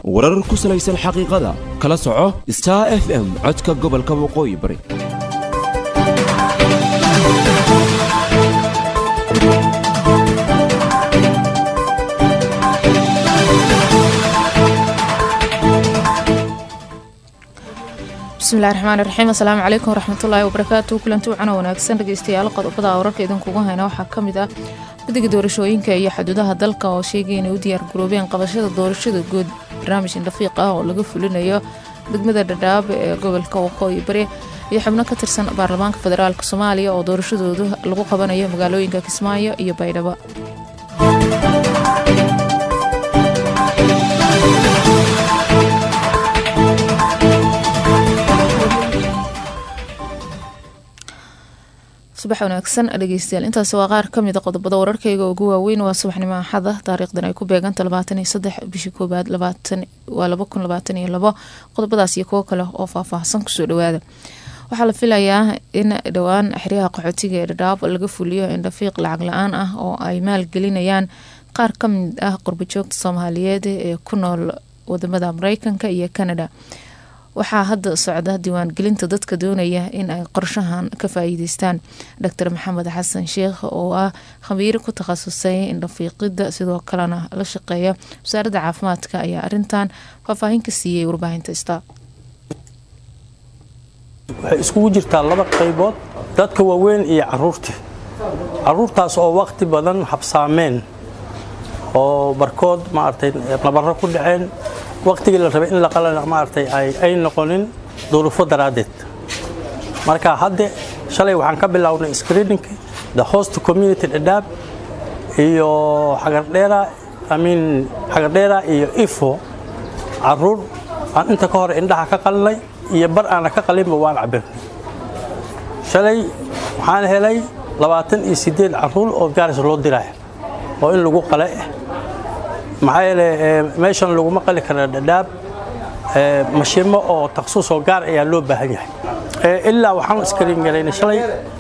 warar ku salaysan xaqiiqada kala soco star f m codka gobolka waqooyi bari bismillahi raxmaani raxiim assalaamu calaykum waraxmatullaahi wabarakaatu kulanti wacana wanaagsan dhegeystayaal qodobada wararka idinkugu hayna waxaa ka mid ah guddiga doorashooyinka iyo xuduudaha dalka oo sheegay inay u diyaar garoobeen qabashada doorashada guud barnaamij indhafiiq ah oo laga fulinayo degmada dhadhaab ee gobolka waqooyi bari iyo xubno ka tirsan baarlamaanka federaalk soomaaliya oo doorashadoodu lagu qabanayo magaalooyinka kismaayo iyo baydhabo subax wanaagsan dhegeystayaal intaasi waa qaar kamida qodobada wararkeyga ugu waaweyn waa subaxnimo axada taariikhdan ay ku beeganta labaatan iyo saddex bishii koobaad waa laba kun labaatan iyo labo qodobadaas iyo kuwo kale oo faahfaahsan kusoo dhawaada waxaa la filayaa in dhowaan xeryaha qaxootiga ee dhadhaab laga fuliyo indhafiiq lacag la-aan ah oo ay maalgelinayaan qaar ka mid ah qurbajoogta soomaaliyeed ee ku nool wadamada mareykanka iyo canada waxaa hadda socda diiwaangelinta dadka doonaya in ay qorshahan ka faa-iideystaan doctor maxamed xasan sheekh oo ah khabiir ku takhasusay indhafiiqida sidoo kalena la shaqeeya wasaaradda caafimaadka ayaa arintan faahfaahin ka siiyey warbaahinta sta waxay iskugu jirtaa laba qaybood dadka waaweyn iyo caruurta caruurtaas oo waqti badan habsaameen oo barkood maaragtay nabaro ku dhaceen waqtigii la rabay in la qalana maaragtay ay noqonin duruufo daraaddeed marka hadde shalay waxaan ka bilownay screeningka the host community dhadhaab iyo xagardheera amiin xagardheera iyo ifo caruur aan inta ka hor indhaha ka qalinay iyo bar aana ka qalinba waan cabirnay shalay waxaan helay labaatan iyo siddeed caruur oo gaaris loo diraya oo in lagu qale maxaa yeele meeshan laguma qali kara dhadhaab mashiimo oo taksuus oo gaar ayaa loo baahan yahay ilaa waxaan iskariin galaynay shalay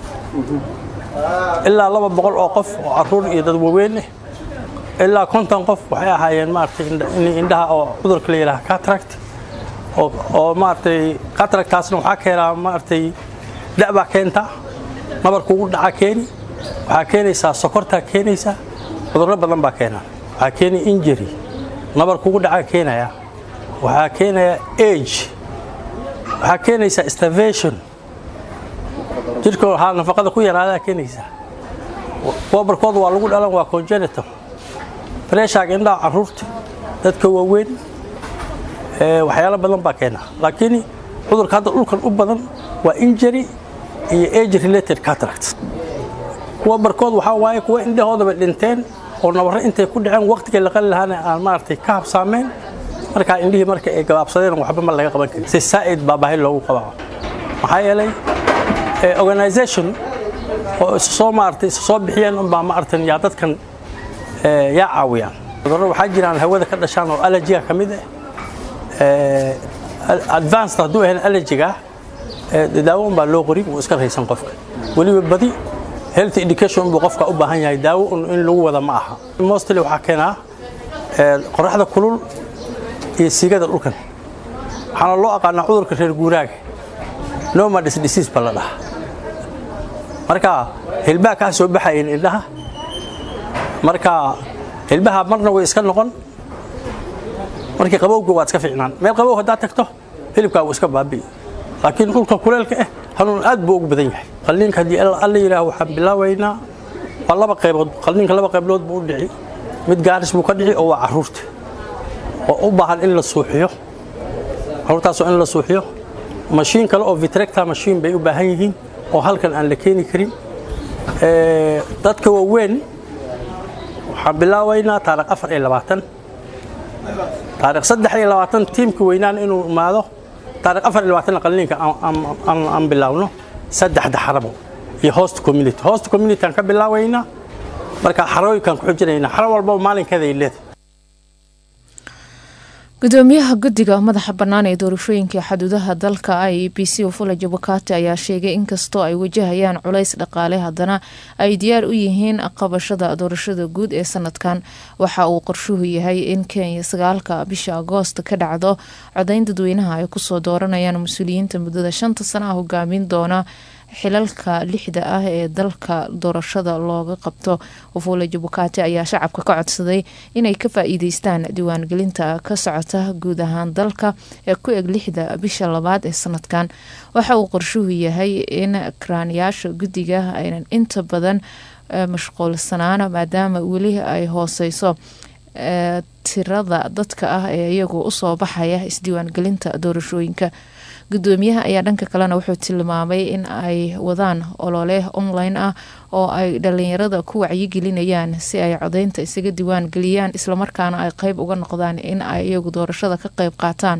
ilaa laba boqol oo qof oo caruur iyo dad waaweyn ah ilaa konton qof waxay ahaayeen maaragtay indhaha oo cudurka la yidhaha cataract oo maaragtay cataractaasna waxaa keenaa maaragtay da'baa keenta nabarkuugu dhaca keeni waxaa keenaysaa sokortaa keenaysaa cudurro badan baa keenaa waxaa keenaya injury nabar kugu dhaca keenaya waxaa keenaya age waxaa keenaysaa starvation jirka waxaa nafaqada ku yaraadaa keenaysaa kuwa barkood waa lagu dhalan waa congenital pressure indhaha caruurta dadka waaweyn waxyaalo badan baa keena laakiin cudurka hadda dhulkan u badan waa injury iyo age related cataract kuwa barkood waxaa waaye kuwa indhahoodaba dhinteen oo nabarro intay ku dhaceen waqtigay la qali lahaana aan maaragtay ka habsaameen markaa indhihii marka ay gabaabsadeen waxba ma laga qaban karin si saa'id baa baahi loogu qabaa maxaa yeelay organisation oo isu soo maaragtay isu soo bixiyeen unbaa maaragtan yaa dadkan yaa caawiyaan cudurro waxaa jiraan hawada ka dhashaan oo allergiga ka mid ah advanced hadduu ahayn allergiga daawo unbaa loo qori wuu iska raysan qofka weliba badi health education buu qofka u baahan yahay daawo in lagu wada ma aha mostly waxaa keenaa qoraxda kulul iyo siigada dhulkan waxaana loo aqaanaa cudurka reer guuraaga nomadis disease ba la dhahaa marka hilbaha kaa soo baxayeen indhaha marka hilbaha marna way iska noqon markii qabowga waad iska fiicnaan meel qabow haddaad tagto hilibkaa wuu iska baabi'i laakiin dhulka kuleelka ah hanuun aad buu ugu badan yahay qalliinka haddii alla yidhaah waxaan bilaabaynaa waa laba qaybood qalliinka laba qaybood buu u dhici mid gaaris buu ka dhici oo waa caruurta oo u baahan in la suuxiyo caruurtaasoo in la suuxiyo mashiin kale oo vitrecta mashiin bay u baahan yihiin oo halkan aan la keeni karin dadka waaweyn waxaan bilaabaynaa taarikh afar iyo labaatan taarikh saddex iyo labaatan tiimka weynaan inuu imaado taarikh afar iyo labaatan qalliinka aan bilaawno saddexda xarabo iyo host community host community aan ka bilaabaynaa marka xarooyinkaan ku xujinaynaa xaro walbaba maalinkeeda ay leedahay gudoomiyaha guddiga madaxa bannaan ee doorashooyinka xuduudaha dalka i e b c ufula jabukati ayaa sheegay inkastoo ay wajahayaan culays dhaqaale haddana ay diyaar u yihiin qabashada doorashada guud ee sanadkan waxa uu qorshuhu yahay in kenya sagaalka bisha agoost ka dhacdo codayn dadweynaha ay kusoo dooranayaan mas-uuliyiinta muddada shanta sana ah hogaamin doona xilalka lixda ah ee dalka doorashada looga qabto wafula jabukati ayaa shacabka ka codsaday inay ka faa-iideystaan diiwaangelinta ka socota guud ahaan dalka ee ku eg lixda bisha labaad ee sanadkan waxa uu qorshuhu yahay in karaanayaasha guddiga aynan inta badan mashquulsanaan maadaama weli ay hooseyso tirada dadka ah ee iyagu usoo baxaya isdiiwaangelinta doorashooyinka gudoomiyaha ayaa dhanka kalena wuxuu tilmaamay in ay wadaan olole online ah oo ay dhalinyarada ku wacyigelinayaan si ay codeynta isaga diiwaan geliyaan islamarkaana ay qeyb uga noqdaan in ay iyagu doorashada ka qeyb qaataan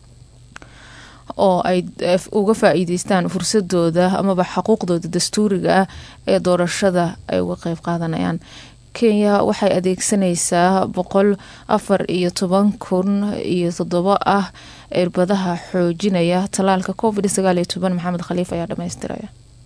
oo ay uga faa-iideystaan fursadooda amaba xuquuqdooda dastuuriga ah ee doorashada ay uga qeyb qaadanayaan kenya waxay adeegsanaysaa boqol afar iyo toban kun iyo toddobo ah irbadaha xoojinaya tallaalka covid sagaal iyo toban maxamed khaliif ayaa dhamaystiraya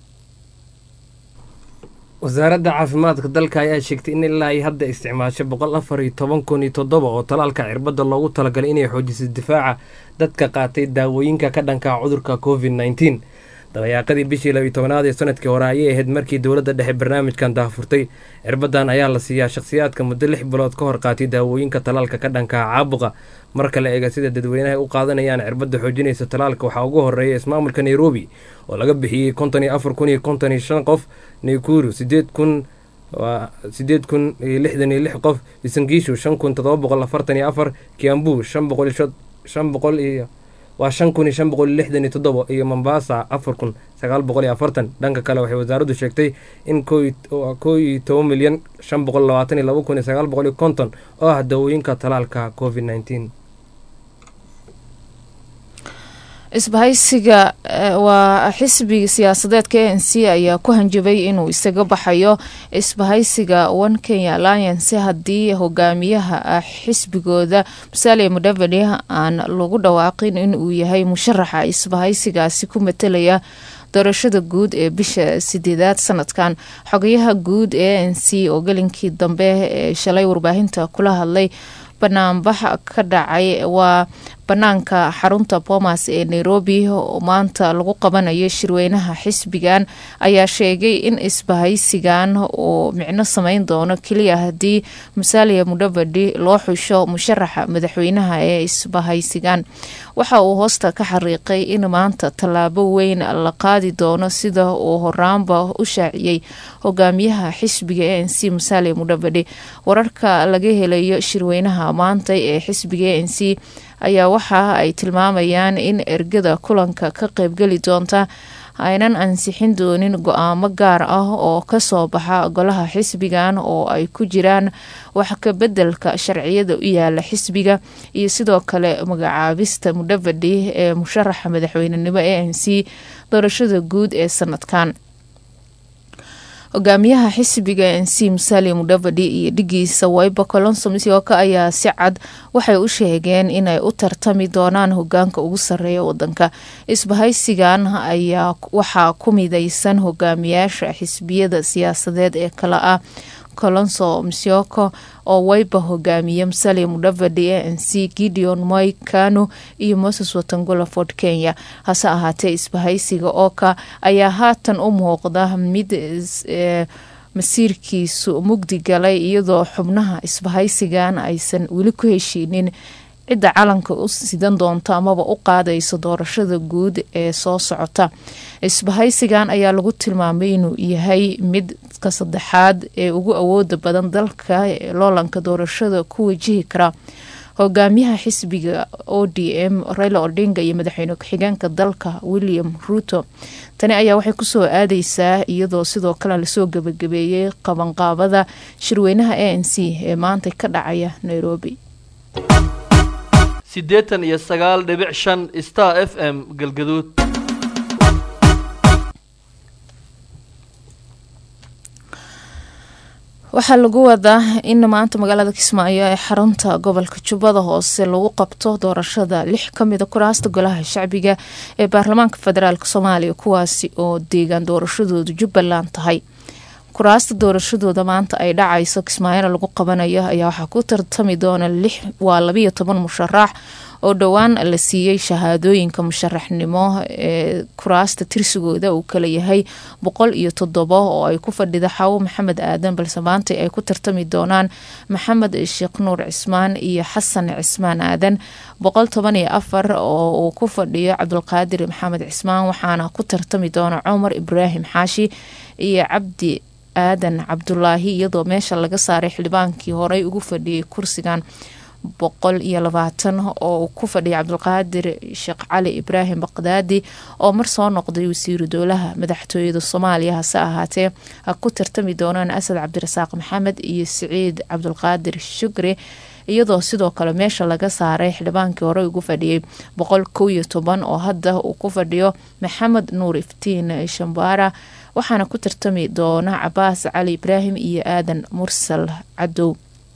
wasaaradda caafimaadka dalka ayaa sheegtay in ilaa ay hadda isticmaasho boqol afar iyo toban kun iyo toddoba oo tallaalka cirbadda loogu talagalay inay xoojiso difaaca dadka qaatay daawooyinka ka dhanka cudurka covid nneteen dabayaaqadii bishii labiyo tobanaad ee sanadkii hore ayay ahayd markii dowladda dhexe barnaamijkan daahfurtay cirbadan ayaa la siiyaa shakhsiyaadka muddo lix bilood ka hor qaatay daawooyinka talaalka ka dhanka caabuqa marka la eega sida dadweynaha u qaadanayaan cirbadda xoojinaysa talaalka waxaa ugu horeeya ismaamulka nairobi oo laga bixiyey konton iyo afar kun iyo konton iyo shan qof naikuru sideed kun sideed kun iyo lixdan iyo lix qof isangiishu shan kun todoba boqol afartan iyo afar kiambu shan boqol iyo shan boqol iyo waa shan kun iyo shan boqol iyo lixdan iyo toddoba iyo mombasa afar kun sagaal boqol iyo afartan dhanka kale waxay wasaaraddu sheegtay in koo iyo toban milyan shan boqol labaatan iyo laba kun iyo sagaal boqol iyo konton oo ah dawooyinka talaalka covid nneteen isbahaysiga waa xisbiga siyaasadeedka a n c ayaa ku hanjabay inuu isaga baxayo isbahaysiga one kenya alliance haddii hogaamiyaha xisbigooda musalia mudavadi aan lagu dhawaaqin inuu yahay musharaxa isbahaysigaasi ku matelaya doorashada guud ee bisha sideedaad sanadkan xogayaha guud ee a n c oo gelinkii dambe ee shalay warbaahinta kula hadlay banaanbax ka dhacay waa banaanka xarunta boomas ee nairobi oo maanta lagu qabanayo shirweynaha xisbigan ayaa sheegay in isbahaysigan uu micno sameyn doono keliya haddii musalia mudavadi loo xusho musharaxa madaxweynaha ee isbahaysigan waxa uu hoosta ka xariiqay in maanta tallaabo weyn la qaadi doono sida uu horaanba u shaaciyey hogaamiyaha xisbiga a n c musalia mudavadi wararka laga helayo shirweynaha maanta ee xisbiga a n c ayaa waxa ay tilmaamayaan in ergada kulanka ka qeybgeli doonta aynan ansixin doonin go-aamo gaar ah oo kasoo baxa golaha xisbigan oo ay ku jiraan wax ka bedelka sharciyada u yaala xisbiga iyo sidoo kale magacaabista mudavadi ee musharaxa madaxweynenimo a n c doorashada guud ee sanadkan hogaamiyaha xisbiga n c musalia mudavadi iyo dhigiisa wayba colonso misioka ayaa si cad waxay u sheegeen inay u tartami doonaan hogaanka ugu sareeya wadanka isbahaysigan ayaa waxaa ku mideysan hogaamiyaasha xisbiyada siyaasadeed ee kale ah colonso msioko oo wayba hogaamiye musalia mudavadi a n c gideon moy kano iyo moses watangola ford kenya hase ahaatee isbahaysiga ooka ayaa haatan u muuqda mid masiirkiisu mugdi galay iyadoo xubnaha isbahaysigan aysan weli ku heshiinin cidda calanka u sidan doonto amaba u qaadayso doorashada guud ee soo socota isbahaysigan ayaa lagu tilmaamay inuu yahay midka saddexaad ee ugu awooda badan dalka ee loolanka doorashada ku wajihi kara hogaamiyaha xisbiga o d m raila odinga iyo madaxweyne ku-xigeenka dalka william ruto tani ayaa waxay kusoo aadeysaa iyadoo sidoo kale lasoo gebagabeeyey qabanqaabada shirweynaha a n c ee maanta ka dhacaya nairobi siddeetan iyo sagaal dhibic shan star f m galgaduud waxaa lagu wadaa in maanta magaalada kismaayo ee xarunta gobolka jubbada hoose lagu qabto doorashada lix kamida kuraasta golaha shacbiga ee baarlamaanka federaalk soomaaliya kuwaasi oo deegaan doorashadoodu jubbaland tahay kuraasta doorashadooda maanta ay dhacayso kismaayona lagu qabanayo ayaa waxaa ku tartami doona lix waa labiyo toban musharax oo dhowaan la siiyey shahaadooyinka musharaxnimo ee kuraasta tirsigooda uu kala yahay boqol iyo toddobo oo ay ku fadhida xawo maxamed aadan balse maanta ay ku tartami doonaan maxamed sheekh nuur cismaan iyo xasan cismaan aadan boqol toban iyo afar oo uu ku fadhiyo cabdulqaadir maxamed cismaan waxaana ku tartami doona cumar ibraahim xaashi iyo cabdi aadan cabdulaahi iyadoo meesha laga saaray xildhibaankii horey ugu fadhiyay kursigan boqol iyo labaatan oo ku fadhiya cabdulqaadir sheekh cali ibraahim baqdaadi oo mar soo noqday wasiiru dowlaha madaxtooyada soomaaliya hase ahaatee ha ku tartami doonaan asad cabdirasaaq maxamed iyo siciid cabdulqaadir shukri iyadoo sidoo kale meesha laga saaray xildhibaankii horey ugu fadhiyay boqol kow iyo toban oo hadda uu ku fadhiyo maxamed nuur iftiin shambaara waxaana ku tartami doona cabaas cali ibraahim iyo aadan mursal cadow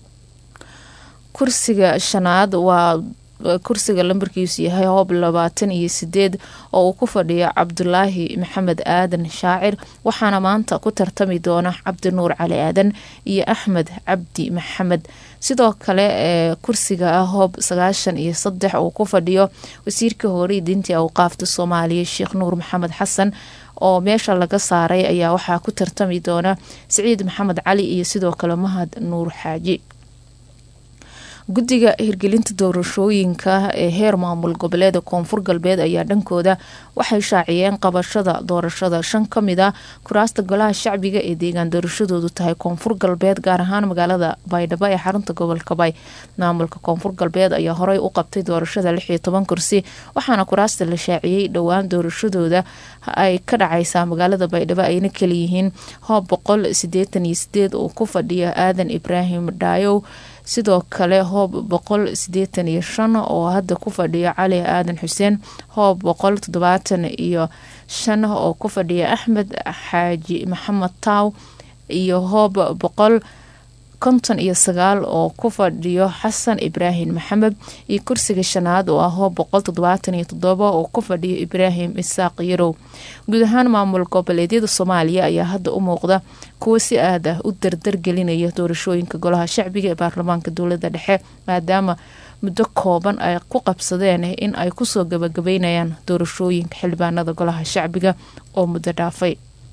kursiga shanaad waa kursiga lambarkiisu yahay hoob labaatan iyo sideed oo uu ku fadhiyo cabdulaahi maxamed aadan shaacir waxaana maanta ku tartami doona cabdi nuur cali aadan iyo axmed cabdi maxamed sidoo kale ee kursiga ah hoob sagaashan iyo saddex uu ku fadhiyo wasiirka hore diintii awqaafta soomaaliya sheekh nuur maxamed xasan oo meesha laga saaray ayaa waxaa ku tartami doona siciid maxamed cali iyo sidoo kale mahad nuur xaaji guddiga hirgelinta doorashooyinka ee heer maamul goboleeda koonfur galbeed ayaa dhankooda waxay shaaciyeen qabashada doorashada shan ka mid a kuraasta golaha shacbiga ee deegaan doorashadoodu tahay koonfur galbeed gaar ahaan magaalada baydhabo ee xarunta gobolka bay maamulka koonfur galbeed ayaa horey u qabtay doorashada lix iyo toban kursi waxaana kuraasta la shaaciyey dhowaan doorashadooda ay ka dhacaysaa magaalada baydhabo ayna kaliyihiin hoob boqol sideetan iyo sideed oo ku fadhiya aadan ibraahim dhaayow sidoo kale hoob boqol sideetan iyo shan oo hadda ku fadhiya cali aadan xuseen hoob boqol toddobaatan iyo shan oo ku fadhiya axmed xaaji maxamed taaw iyo hoob boqol konton iyo sagaal oo ku fadhiyo xasan ibraahim maxamed iyo kursiga shanaad oo ah hoob boqol toddobaatan iyo toddoba oo ku fadhiyo ibraahim isaaq yarow guud ahaan maamul goboleedyada soomaaliya ayaa hadda u muuqda kuwo si aad ah u dardargelinaya doorashooyinka golaha shacbiga ee baarlamaanka dowlada dhexe maadaama muddo kooban ay ku qabsadeen in ay kusoo gabagabeynayaan doorashooyinka xildhibaanada golaha shacbiga oo muddo dhaafay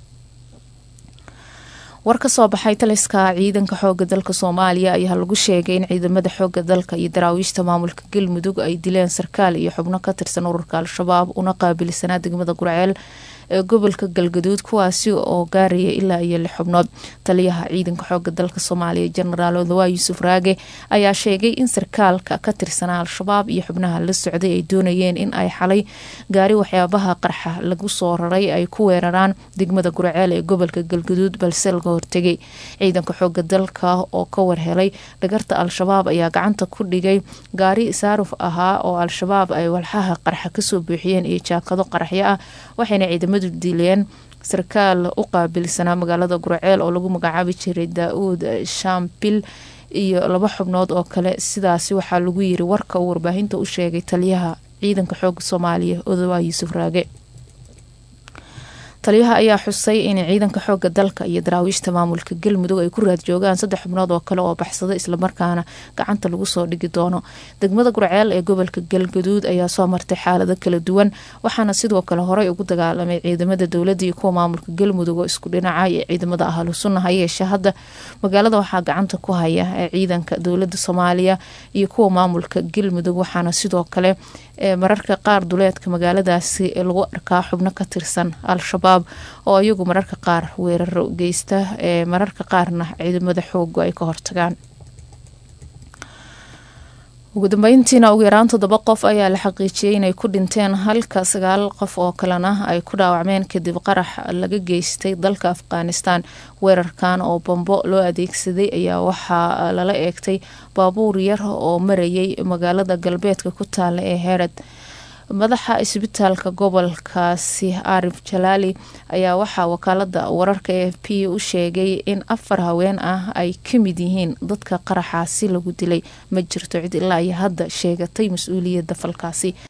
war ka soo baxay taliska ciidanka xooga dalka soomaaliya ayaa lagu sheegay in ciidamada xooga dalka iyo daraawiishta maamulka galmudug ay dileen sarkaal iyo xubno ka tirsan ururka al-shabaab una qaabilsanaa degmada gurceel ee gobolka galgaduud kuwaasi oo gaaraya ilaa iyo lix xubnood taliyaha ciidanka xooga dalka soomaaliya jenaraal odawaa yuusuf raage ayaa sheegay in sarkaalka ka tirsanaa al-shabaab iyo xubnaha la socday ay doonayeen in ay xalay gaari waxyaabaha qarxa lagu soo raray ay ku weeraraan degmada gurceel ee gobolka galgaduud balse laga hortegay ciidanka xooga dalka oo ka warhelay dhagarta al-shabaab ayaa gacanta ku dhigay gaari saaruf ahaa oo al-shabaab ay walxaha qarxa kasoo buuxiyeen iyo jaakado qaraxyo ah waxayna ciidamadu dileen sarkaal u qaabilsanaa magaalada gurceel oo lagu magacaabi jiray daa-uud shambil iyo laba xubnood oo kale sidaasi waxaa lagu yiri warka uu warbaahinta u sheegay taliyaha ciidanka xooga soomaaliya odawaa yuusuf raage taliyaha ayaa xusay in ciidanka xooga dalka iyo daraawiishta maamulka galmudug ay ku raad joogaan saddex xubnood oo kale oo baxsada islamarkaana gacanta lagu soo dhigi doono degmada gurceel ee gobolka galgaduud ayaa soo martay xaalado kala duwan waxaana sidoo kale horey ugu dagaalamay ciidamada dowladda iyo kuwa maamulka galmudug oo isku dhinaca iyo ciidamada ahlu sunna hayeeshe hadda magaalada waxaa gacanta ku haya ee ciidanka dowlada soomaaliya iyo kuwa maamulka galmudug waxaana sidoo kale mararka qaar duleedka magaaladaasi lagu arkaa xubno ka tirsan al-shabaab oo iyagu mararka qaar weeraro geysta ee mararka qaarna ciidamada xoogu ay ka hortagaan ugu dambeyntiina ugu yaraan toddoba qof ayaa la xaqiijiyey inay ku dhinteen halka sagaal qof oo kalena ay ku dhaawacmeen kadib qarax laga geystay dalka afghanistan weerarkan oo bambo loo adeegsaday ayaa waxaa lala eegtay baabuur yar oo marayay magaalada galbeedka ku taala ee herad madaxa isbitaalka gobolkaasi arif jalaali ayaa waxaa wakaalada wararka e f p u sheegay in afar haween ah ay ka mid yihiin dadka qaraxaasi lagu dilay ma jirto cid ilaa iyo hadda sheegatay mas-uuliyadda falkaasi